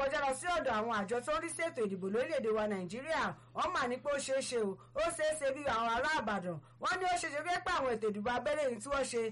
kọjá lọ sí ọ̀dọ̀ àwọn àjọ tó ń rí sí ètò ìdìbò lórílẹ̀‐èdè wa nàìjíríà wọ́n mà ní pé ó ṣeé ṣe o ó ṣeé ṣe bí àwọn ará àbàdàn wọ́n ní ó ṣeé ṣe pé àwọn ètò ìdìbò abẹ́lé yìí tí wọ́n ṣe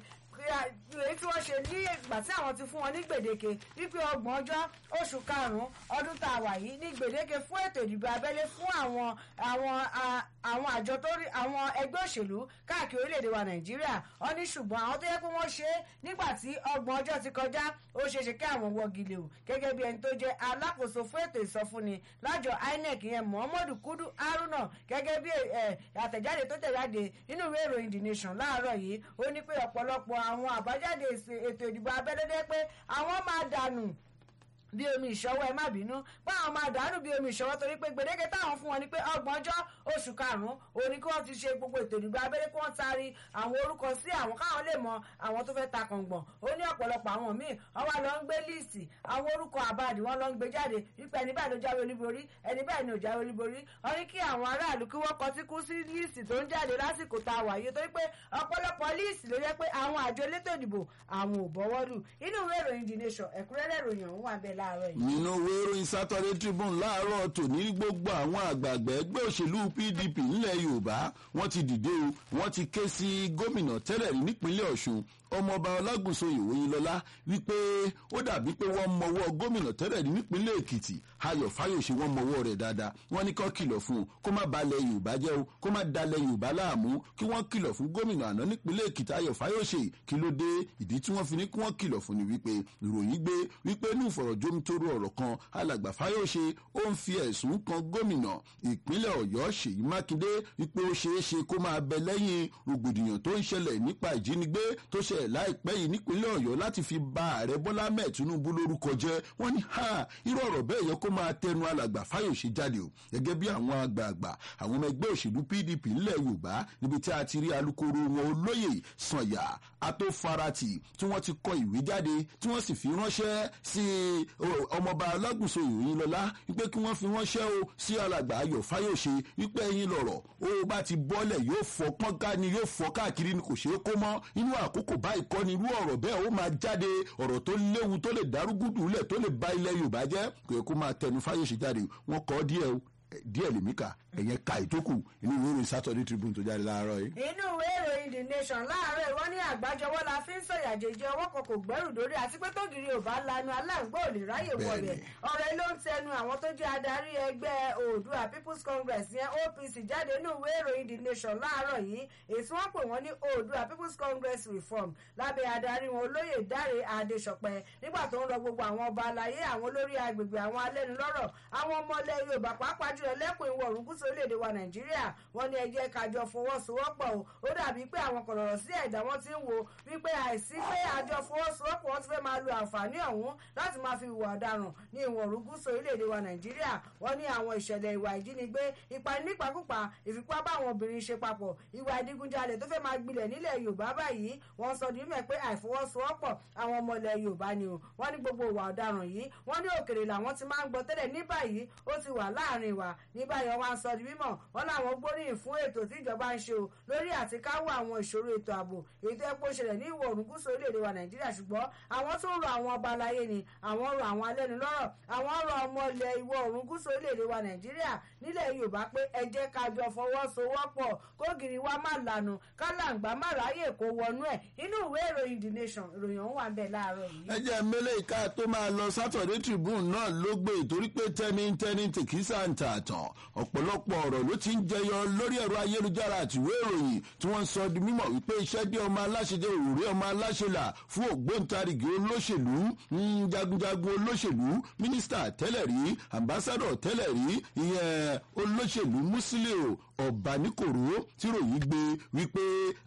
èyí tí wọ́n ṣe ní ìgbà tí àwọn ti fún wọn ní gbèdéke wípé ọgbọ̀n ọjọ́ oṣù karùn-ún ọdún tá a wà yìí ní gbèdéke fún ètò ìdìbò abẹ́lé fún àwọn àwọn àwọn àjọ tó rí àwọn ẹgbẹ́ òṣèlú káàkiri orílẹ̀-èdè wa nàìjíríà wọ́n ní ṣùgbọ́n àwọn tó yẹ pé wọ́n ṣe é nígbà tí ọgbọ̀n ọjọ́ ti kọjá ó ṣeé ṣe kí àwọn wọ́gi lè o gẹ́gẹ́ bí ẹni tó jẹ́ alákòóso fún ètò ìsọfúnni lájọ inec yẹn muhammadu kudu haruna gẹ́gẹ́ bí àtẹ̀jáde tó tẹ̀jáde nínú ìwé ìròyìn the nation láàárọ̀ yìí ó ní pé ọ̀pọ̀lọpọ̀ àwọn àbájáde ètò ìdìbò abẹ́lẹ́dẹ́ pé àwọn máa dànù bí omi ìṣọwọ́ ẹ má bínú pé àwọn máa dànù bí omi ìṣọwọ́ torí pé gbèdéke táwọn fún wọn ni pé ọgbọ̀njọ́ oṣù karùn-ún òní kí wọ́n ti ṣe gbogbo ètò ìdìbò abẹ́rẹ́ kí wọ́n taari àwọn orúkọ sí àwọn káwọn lè mọ àwọn tó fẹ́ ta kàngbọ̀n ó ní ọ̀pọ̀lọpọ̀ àwọn míì wọ́n wá lọ ń gbé líìsì àwọn orúkọ àbáàdì wọ́n lọ ń gbé jáde wípé ẹni báyìí ló jáwé olúborí ẹni báyìí ni ò jáwé olúborí wọ́n ní kí àwọn aráàlú kí wọ́n kọtí kú sí líìsì tó ń jáde lásìkò tá a wà yìí torí pé ọ̀pọ̀lọpọ̀ líìsì ló yẹ pé àwọn àjọ elétò ìdìbò àwọn ò bọ́wọ́ lù inú ìwé ìròyìn the nation ẹ̀kúnrẹ́rẹ́ ìròyìn ọ̀hún wà bẹ́ẹ̀ láàárọ̀ yìí nínú ìwé ìròyìn saturday tribune láàárọ̀ tòní gbogbo àwọn àgbààgbà ẹgbẹ́ òṣèlú pdp nílẹ̀ yorùbá wọ́n ti dìde o wọ́n ti ké sí gómìnà tẹ́lẹ̀ rí nípínlẹ̀ ọ̀ṣun ọmọọba ọlágùnso ìwòyìnlọlá wípé ó dàbí pé wọ́n mọwọ́ gómìnà tẹ́lẹ̀ rí nípínlẹ̀ èkìtì ayọ̀ fáyọ̀ṣe wọ́n mọwọ́ rẹ̀ dáadáa wọ́n ní kó kìlọ̀ fún un kó má balẹ̀ yorùbá jẹ́ o kó má dalẹ̀ yorùbá láàmú kí wọ́n kìlọ̀ fún gómìnà àná nípínlẹ̀ èkìtì ayọ̀ fáyọ̀ṣe kí ló dé ìdí tí wọ́n fi ní kí wọ́n kìlọ̀ fún ni wípé ìròyìn gbé wípé ní ìfọ̀rọ̀jomitoro ọ̀rọ̀ kan alàgbà fáyọ̀ṣe ó ń fi ẹ̀sùn kan gómìnà ìpínlẹ̀ ọ̀yọ́ ṣèyí mákindé wípé ó ṣeé ṣe kó máa bẹ lẹ́yìn rògbòdìyàn tó ń ṣẹlẹ̀ nípa ìjínigbé tó ṣẹlẹ̀ láìpẹ́ yìí nípínlẹ̀ ọ̀yọ́ láti fi ba ààrẹ bọ́lá mẹ́ẹ̀ tinubu lórúkọ jẹ́ wọ́n ní ha irú ọ̀rọ̀ bẹ́ẹ̀ yẹ kó máa tẹnu alàgbà fáyọ̀ṣe jáde o gẹ́gẹ́ bí àwọn àgbààgbà àwọn ọmọ ẹgbẹ́ òṣèlú pdp nílẹ̀ yorùbá níbi tí a ti rí alukoro wọn olóyè sànyà atófarati tí wọ́n ti kọ ìwé jáde tí wọ́n sì fi ránṣẹ́ sí ọmọọba alágùnso ìròyìn lọ́lá wípé kí wọ́n fi ránṣẹ́ o sí alàgbà ayọ̀ fáyọ̀ṣe wípé ẹyin lọ̀rọ̀ ó bá ti bọ́lẹ̀ yóò fọ́ pọ́nká ni yóò fọ́ káàkiri ni kò ṣeé kó mọ́ inú àkókò báyìí kọ́ ni irú ọ̀rọ̀ bẹ́ẹ̀ ó máa jáde ọ̀rọ̀ tó léwu tó lè dárúgúdù lẹ̀ tó lè ba ilẹ̀ yorùbá jẹ́ kò yẹ kó máa tẹnu fáyọ̀ṣe jáde wọ́n kọ́ díẹ̀ o díẹ̀ lèmi kà ẹ̀yẹn ka ìtókù inú ìwé ìròyìn saturday tribune tó jáde láàárọ̀ yìí. inú ìwé ìròyìn the nation láàárọ̀ ìwọ́n ní àgbájọwọ́ la fi ń sọ̀yà jẹjẹ ọwọ́ kan kò gbẹ́rù dórí àti pé tógìrì ò bá lanu aláǹgbá ò lè ráyè wọlé ọ̀rọ̀ ló ń tẹnu àwọn tó jẹ́ adarí ẹgbẹ́ oòdua people's congress yẹn opc jáde inú ìwé ìròyìn the nation láàárọ̀ yìí èsì wọ́n pè wọ́n ní oòdua people's congress reform lábẹ́ adarí wọn olóyè dáre adéṣọpẹ́ nígbà tó ń rọ gbogbo àwọn ọba aláyé àwọn olórí agbègbè àwọn alẹ́nulọ́rọ̀ àwọn ọmọlẹ̀ yorùbá pàápàá jùlọ lẹ́kùn ìwọ̀ oòrùn gúúsù orílẹ̀-èdè wa nàìjíríà wọ́n ní ẹjẹ́ kájọ fọwọ́sowọ́pọ̀ o ó dàbí pé àwọn kọ̀lọ̀rọ̀ sí ẹ̀dá wọn ti ń wo wípé àìsí pé àjọ fọwọ́sowọ́pọ̀ wọn ti fẹ́ máa lo àǹfààní ọ̀hún láti máa fi ìwà ọ̀daràn ní ìwọ̀ oòrùn gúúsù orílẹ̀-èdè wa nàìjíríà wọ́n ní àwọn ìṣẹ̀lẹ̀ ìwà ìjínigbé ìpani nípakúpa ìfipá bá àwọn obìnrin ṣe papọ̀ ìwà ìdigunjalè tó fẹ́ máa gbilẹ̀ nílẹ̀ yorùbá báyìí wọ́n sọ ní mẹ́ pé àìfọwọ́sowọ́pọ̀ àwọn ọmọ ilẹ̀ yorùbá ni o wọ́n ní gbogbo ìwà ọ̀daràn yìí wọ́n ní òkèrè làwọn ti máa ń gbọ́ tẹ́lẹ̀ ní báyìí ó ti wà láàrin wa ní báyìí wọ́n á sọ di mímọ̀ wọ́n láwọn gbóríyìn fún ètò tí ìjọba ń ṣe o lórí àti káwọ́ àwọn ìṣòro ètò ààbò èyí tó yẹ kó ṣẹlẹ̀ ní ìwọ̀ oòrùn gúúsù orílẹ̀-èdè wa nàìjíríà ṣùgbọ́n àwọn tó ń rọ àwọn ọba aláyé ni àwọn rọ àwọn alẹ́nulọ́rọ̀ àwọn rọ ọmọ ilẹ̀ ìwọ̀ oòrùn gúúsù orílẹ̀-èdè wa nàìjíríà nílẹ̀ yorùbá pé ẹ jẹ́ ká jọ fọwọ́sowọ́pọ̀ kógiri wa má lànà kálàǹgbá má ráyè kó wọnú ẹ̀ inú ìwé ìròyìn the nation ìròyìn ọ̀hún wà ń bẹ̀ láàárọ̀ yìí. ẹ jẹ́ mẹ́lẹ̀ ìka tó máa lọ saturday tribune náà ló gbé torí pé tẹ́ni tẹ́ni tèkísà ń ta àtàn ọ̀pọ̀lọpọ̀ ọ̀rọ̀ ló ti ń jẹyọ lórí ẹ̀rọ ayélujára àtiwé ìròyìn tí wọ́n ń sọ di mímọ̀ wípé iṣẹ́ dé ọmọ aláṣẹ jẹ́ òwúrẹ́ ọmọ aláṣẹ là fún ògbóǹtarìgì olóṣèlú jagunjagun olóṣèlú mínísítà tẹ́lẹ̀ rí ambassadọ̀ tẹ́lẹ̀ rí ìyẹn olóṣèlú Musiliu ọ̀bánikòrò tí ròyìn gbé wípé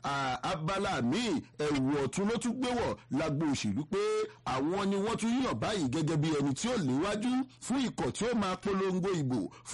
abala míì ẹ̀wù ọ̀tún ló tún gbé wọ̀ lágbo òṣèlú pé àwọn ni wọ́n tún yàn báyìí gẹ́gẹ́ bí ẹni tí ó léwájú fún ikọ̀ tí ó máa polongo ìbò fún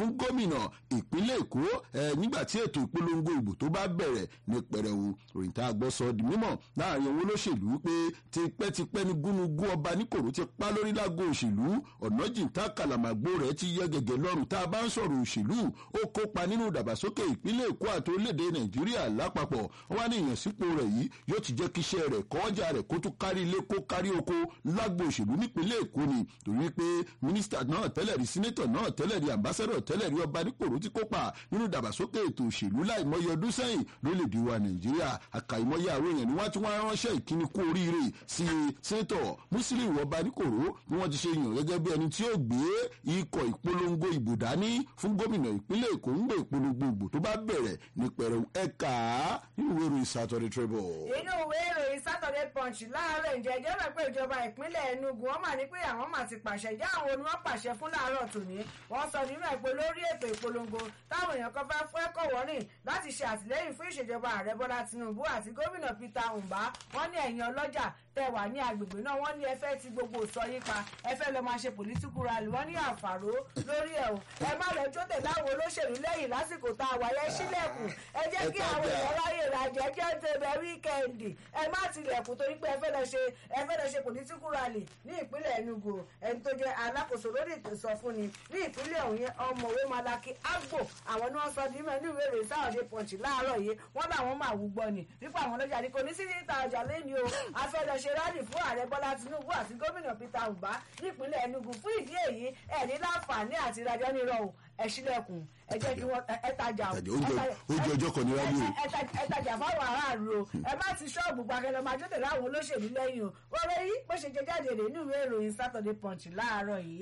fún gómìnà ìpínlẹ̀ èkó nígbà tí ètò ìpolongo ìbò tó bá bẹ̀rẹ̀ ní pẹrẹwu ròyìn tá a gbọ́ sọ di mímọ̀ láàrin owó olóṣèlú pé tipẹ́tipẹ́ ní gúnugún ọba níkòrò ti pa lórí lágbo òṣèlú ọ̀nà jìntà kàlàmàgbò rẹ̀ ti yẹ gẹ̀gẹ̀ lọ́rùn tá a bá ń sọ̀rọ̀ òṣèlú ó kópa nínú ìdàgbàsókè ìpínlẹ̀ èkó àti orílẹ̀-èdè nàìjíríà lápapọ̀ wọ́n wá ní ìyànsípò rẹ̀ yìí yóò ti jẹ́ kí iṣẹ́ rẹ̀ kọjá rẹ̀ kó tún kárí ilé kó kárí oko lágbo òṣèlú nípínlẹ̀ èkó ni torí pé mínísítà náà tẹ́lẹ̀ rí sínétọ̀ náà tẹ́lẹ̀ rí àmbásẹ́dọ̀ tẹ́lẹ̀ rí ọba nípòrò ti kópa nínú ìdàgbàsókè ètò òṣèlú láìmọye ọdún sẹ́yìn lórílẹ̀‐èdè wa nàìjíríà àkàìmọye àwọn èèyàn ni wọ́n ti wá ránṣẹ́ ìkíni kú oríire sí sínétọ̀ muslim ọba nípòrò ni wọ́n ti ṣe yàn gẹ́gẹ́ bí ẹni tí ó gbé ikọ̀ ìpolongo ìbò dání fún gómìnà ìpínlẹ̀ èkó ń gbé ìpolongo ìbò tó bá bẹ̀rẹ̀ ní pẹ̀rẹ̀ ẹ̀ka nínú ìwé ìròyìn saturday tribune. inú ìwé ìròyìn saturday punch láàárọ̀ ǹjẹ́ ìjẹ́ rẹ̀ pé ìjọba ìpínlẹ̀ enugu wọ́n mà ní pé àwọn mà ti pàṣẹ ìjà àwọn ni wọ́n pàṣẹ fún láàárọ̀ tòní wọ́n sọ nínú ẹ̀pẹ́ lórí ètò ìpolongo táwọn èèyàn kan fẹ́ fẹ́ kọ̀wọ́ rìn láti ṣe àtìlẹ́yìn fún ìṣèjọba ààrẹ bọ́lá tinubu àti gómìnà peter mbá wọ́n ní ẹ̀yìn ọlọ́jà tẹ wà ní agbègbè náà wọ́n ní ẹ fẹ́ ti gbogbo sọ yín pa ẹ fẹ́ lọ máa ṣe political rally wọ́n ní àǹfààró lórí ẹ̀ o ẹ má lọ jó tẹ̀lé àwọn olóṣèlú lẹ́yìn lásìkò tá a wà yẹn sílẹ̀kùn ẹ jẹ́ kí àwọn èèyàn ráyè ràjẹ́ jẹ́ tẹ̀bẹ̀ wíkẹ́ndì ẹ má tilẹ̀kùn torí pé ẹ fẹ́ lọ ṣe ẹ fẹ́ lọ ṣe political rally ní ìpínlẹ̀ enugu ẹni tó jẹ́ alákòóso lórí ìsọfúnni ní ìpínlẹ̀ ọ̀hún yẹn ọmọwé malaki agbo àwọn ni wọ́n sọ ní mẹ́nu ìwé ìròyìn sáwọ́dé pọ̀ǹchì láàárọ̀ yìí wọ́n làwọn máa wú gbọ́ ni nípa àwọn ọlọ́jà ní kò ní sí ní ìta ọjà lẹ́ni o a fẹ́ lọ ṣe rálì fún ààrẹ bọ́lá tinubu àti gómìnà peter mbá nípínlẹ̀ enugu fún ìdí èyí ẹ̀ ní láǹfààní àti ìrajà nírọ̀ o ẹ sílẹ̀kùn ẹ jẹ́ kí wọ́n ẹ tajà o oúnjẹ ọjọ́ kan ní rálì o. ẹ tajà fáwọn aráàlú o ẹ má ti ṣọ́ọ̀bù gbàgẹ́lẹ́ máa jọ́tẹ̀ láwọn olóṣèlú lẹ́yìn o wọ́n yí bó ṣe jẹ jáde rè nínú ìwé ìròyìn saturday punch láàárọ̀ yìí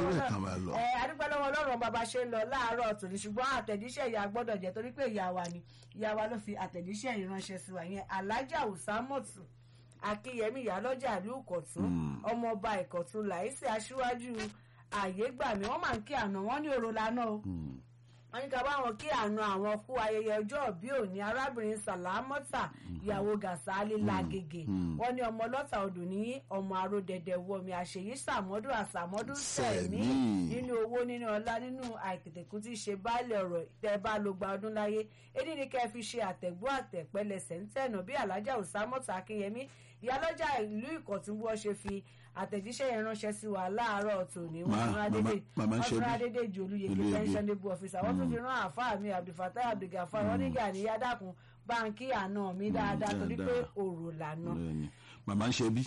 adúpẹ́ lọ́wọ́ ọlọ́run bàbá ṣe ń lọ láàárọ̀ tòní ṣùgbọ́n àtẹ̀jíṣẹ́ ìyá gbọ́dọ̀ jẹ́ torí pé ìyá wa ni ìyá wa ló fi àtẹ̀jíṣẹ́ yìí ránṣẹ́ sí wa yẹn alájà òsámọ̀tù akínyẹmí ìyálọ́jà ìlú ìkọ̀tún ọmọọba ìkọ̀tún làísí aṣíwájú àyégbàmí wọ́n máa ń kí àná wọ́n ní òrò lánàá o wọ́n ní ká bá wọn kí àna àwọn kú ayẹyẹ ọjọ́ òbí òní arábìnrin sàlámọ́tà ìyàwó gàsálí làgègè wọ́n ní ọmọ lọ́tà odò ní ọmọ aródẹdẹ wọmi àṣeyí sàmọ́dún àsàmọ́dún sẹ̀mí nínú owó nínú ọlá nínú àìtètèkú tí ṣe báàlẹ̀ ọ̀rọ̀ tẹ́ bá ló gba ọdún láyé èdè ní kẹ́ fi ṣe àtẹ̀gbọ́ àtẹ̀pẹ́lẹsẹ̀ ń tẹ̀nà bí alájà òsámọ́tà akínyẹmí ìyálọ́jà ìlú ìkọ̀tún bí wọ́n ṣe fi àtẹ̀jíṣẹ́ yẹn ránṣẹ́ sí wa láàárọ̀ tòní wọ́n fún adédè ju olùyèké pensionable officer wọ́n tún fi rán àáfàá mi abdulfatai abdulgafar wọ́n nígbà ní yádàkùn báńkì àná mi dáadáa torí pé òrò lànà. màmá ń ṣe bí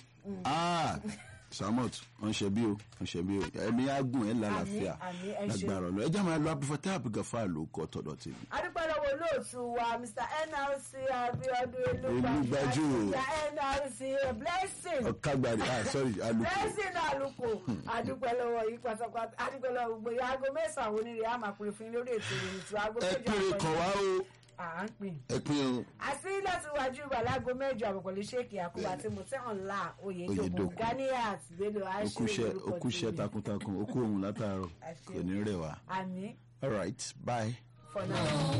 samot wọn ṣe bí o wọn ṣe bí o ẹni agùn ẹ lálàáfíà lágbára ọlọ ẹjẹ máa lọ abdulfatai abdulgafar ló kọ tọdọ tèmi. adúpẹ́ lọ́wọ́ olóòtú wa mr nlc abiodun elúgbàjú nlc blessing ọ̀kagbari ah sorry aluko blessing aluko adúpẹ́ lọ́wọ́ yìí pátápátá adúpẹ́ lọ́wọ́ gbogbo yìí aago mẹ́sàn-án onírè á máa pèrè fún yín lórí ètò ìròyìn tó aago ẹ péré kan wá o à ń pín. ẹ pín o. àti láti wájú ìbàlágo mẹ́jọ àbọ̀kọ̀lé ṣéèkì àkùbà tí mo tẹ́hàn la oyèdòkun ganiat bello aṣèwé orúkọ okúṣẹ́ takuntakun okú òun látàárọ̀ kò ní rẹ̀ wá. àmì. all right bye. for now.